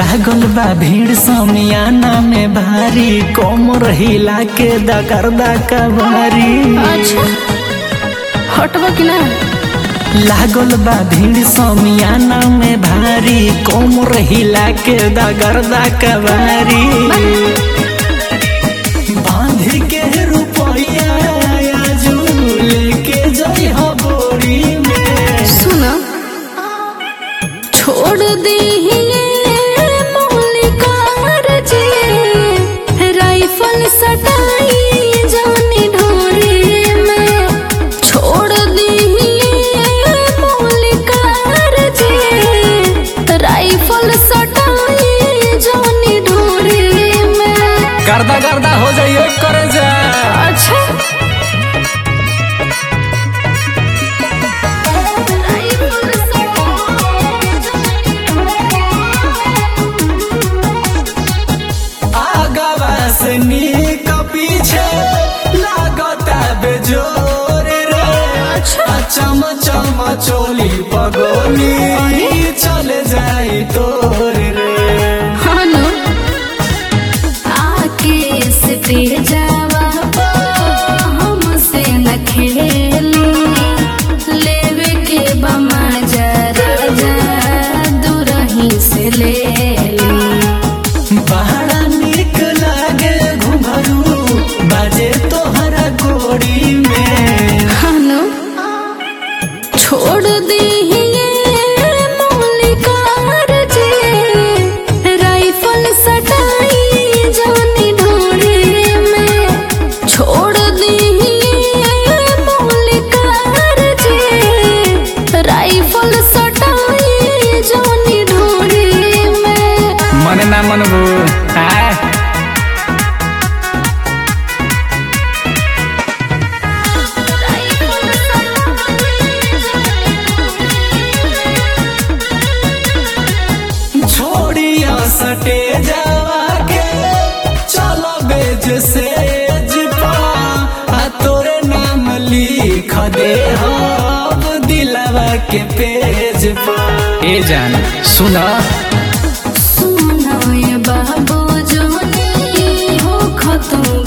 लागल बा भीड़ समियाना में भारी कोमर हिला के दगरदा कबारी अच्छा हटबा कि ना लागल बा भीड़ समियाना में भारी कोमर हिला के दगरदा कबारी बांध के रुपया आजू लेके जई हो बोरी में सुन छोड़ दी मौलिकार जे राइफल सटाई जानी ढोरे में छोड़ दी मौलिकार जे राइफल सटाई जानी ढोरे में गर्दा गर्दा हो जाइए करे जा अच्छा आगवा से नीक पीछे लागता बेजोर रे अच्छा। चम चम चोली पगोली चल जाई तोर रे हानो आके स्टेजवा पर हमसे न खेली लेवे के बमा जरा जा दूरही से ले ली बड़ा नीक लागे घुंघरू बाजे तोहरा गोरी में हानो छोड़ दी मौलिकार जे राइफल सटाई जानी ढोरे में छोड़ दी मौलिकार जे राइफल सटाई जानी ढोरे में मन ना मनबू आय छोड़िया सटे जावा के चलो बेज से जिपा आ तोरे नाम लिख दे हम दिलवा के पेज पर ए जान सुना सुनाए बाबू जोनी हो खतम